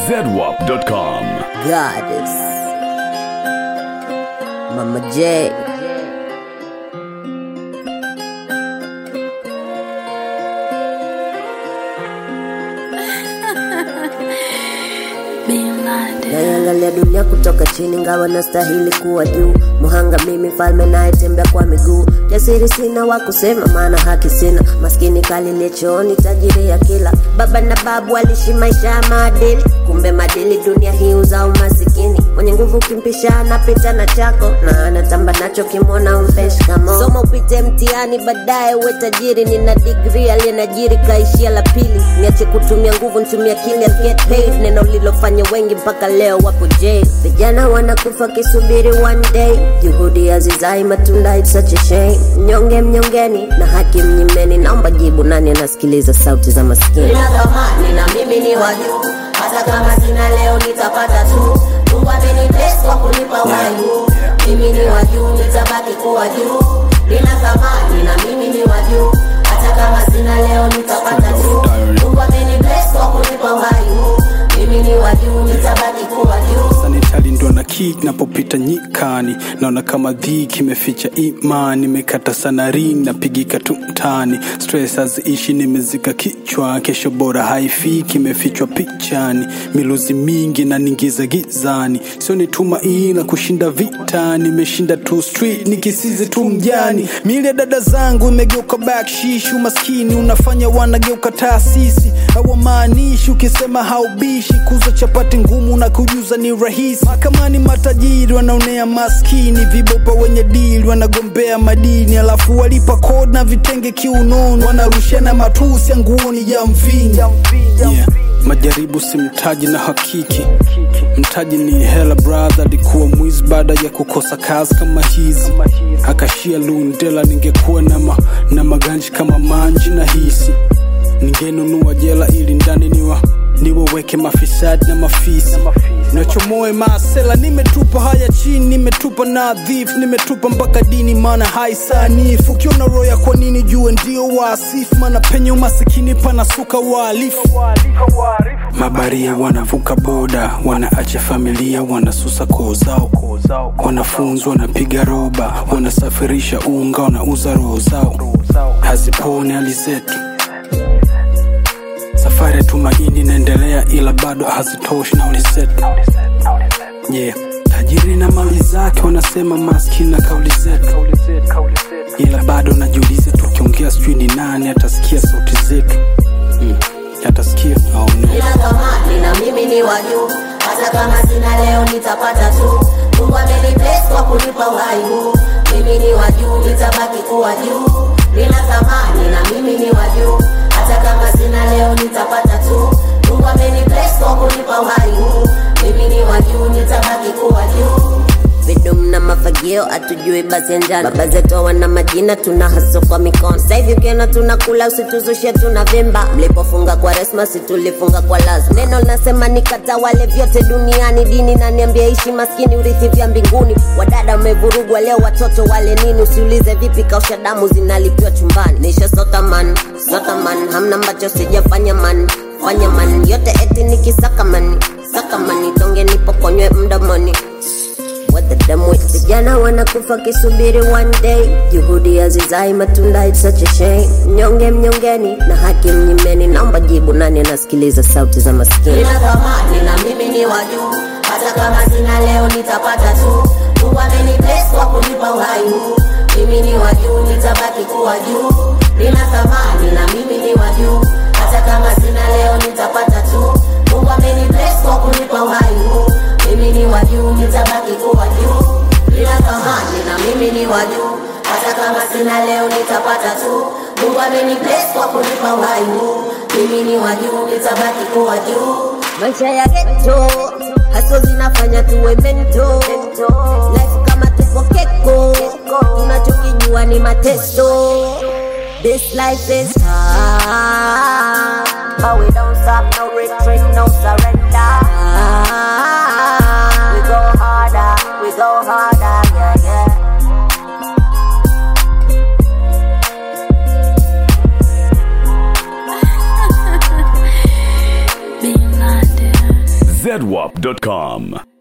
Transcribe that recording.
zedwap.com. Goddess. Mama J. Naiangalia dunia kutoka chini, ngawa nastahili kuwa juu. Muhanga mimi, mfalme nayetembea kwa miguu. Jasiri sina wa kusema, maana haki sina. Maskini kalile chooni, tajiri ya kila. Baba na babu walishi maisha ya maadili, kumbe madili dunia hii uzao masikini. Mwenye nguvu kimpisha anapita na chako, na anatamba nacho kimwona umpe shikamo. Soma upite mtihani, baadaye uwe tajiri. Nina digri aliyenajiri kaishia la pili. Niache kutumia nguvu, nitumia akili, I'll get paid. Neno lilofanya wengi mpaka leo wapo jail. Vijana wanakufa kisubiri one day, juhudi hazizai matunda, it's such a shame. Mnyonge mnyongeni na haki mnyimeni, naomba jibu, nani anasikiliza sauti za maskini? Nina thamani na mimi ni wa juu, hata kama sina leo nitapata tu. Mungu amenibless kwa kunipa uhai huu. Mimi ni wa juu, nitabaki kuwa juu. Nina thamani na mimi ni wa juu, hata kama sina leo nitapata tu. Mungu amenibless kwa kunipa uhai huu. Mimi ni wa juu, nitabaki kuwa juu. sanitali ndo na kick napopita nyikani naona kama dhiki imeficha imani imekata sana ring napigika tu mtani stress haziishi nimezika kichwa kesho bora haifiki imefichwa pichani miluzi mingi na ningiza gizani sio ni tumaini na kushinda vita nimeshinda tu street nikisizi tu mjani mili ya dada zangu imegeuka bakshishi umaskini unafanya wanageuka taasisi hawamaanishi ukisema haubishi kuza chapati ngumu na kujuza ni rahisi mahakamani matajiri wanaonea maskini vibopa wenye dili wanagombea madini alafu walipa kod na vitenge kiunoni wanarushiana matusi ya nguoni ya mvingi yeah. majaribu si mtaji na hakiki mtaji ni hela brother alikuwa mwizi baada ya kukosa kazi kama hizi akashia lundela ningekuwa na, ma, na maganji kama manji na hisi ningenunua jela ili ndani niwa niwaweke mafisadi na mafisi nachomoe maasela nimetupa haya chini nimetupa nadhifu nimetupa mpaka dini maana haisanifu ukiona roya kwa nini jue ndio waasifu maana penye umasikini panasuka wahalifu mabaria wanavuka boda wanaacha familia wanasusa koo zao wanafunzi wanapiga roba wanasafirisha unga wanauza roho zao hazipone hali zetu safari ya tumaini inaendelea ila bado hazitoshi nauli zetu yeah. tajiri na mali zake wanasema maskini na kauli zetu ila bado najiuliza tukiongea sijui ni nani atasikia sauti zetu mm. atasikia aone Nina thamani na mimi ni wa juu, hata kama sina leo nitapata tu. Mungu amenibless kwa kunipa uhai huu. Mimi ni wa juu, nitabaki kuwa juu. Nina thamani na mimi ni wa juu, hata kama sina leo nitapata tu. Mungu amenibless kwa kunipa uhai huu. Mimi ni wa juu, nitabaki kuwa juu. vidum na mafagio atujui basi ya njano baba zetu wana majina tuna haso kwa mikono sasa hivi ukiona tunakula usituzushe tuna vimba mlipofunga kwa resmasi tulifunga kwa lazima neno linasema nikatawale vyote duniani dini naniambia ishi maskini urithi vya mbinguni wadada umevurugwa leo watoto wale nini usiulize vipi kausha damu zinalipiwa chumbani nisha sota man sota man hamna ambacho sijafanya man fanya man yote eti nikisaka mani saka mani tonge nipokonywe mdomoni What the damn with vijana wanakufa kisubiri one day juhudi hazizai matunda it's such a shame mnyonge mnyongeni na haki mnyimeni naomba jibu nani anasikiliza sauti za maskini Nina thamani na mimi ni wa juu, hata kama sina leo nitapata tu. Mungu amenibless kwa kunipa uhai huu. Mimi ni wa juu, nitabaki kuwa juu. Nina thamani na mimi ni wa juu, hata kama sina leo nitapata tu. Mungu amenibless kwa kunipa uhai huu. Mimi ni wa juu, nitabaki kuwa juu. Nina thamani na mimi ni wa juu, hata kama sina leo nitapata tu. Mungu amenibless kwa kunipa uhai huu. Mimi ni wa juu, nitabaki kuwa juu. maisha ya geto haso zinafanya tuwe mento life kama tupo keko tunachokijua ni mateso this life is hard but we don't stop no retreat no surrender we go harder we go harder yeah yeah zedwap.com.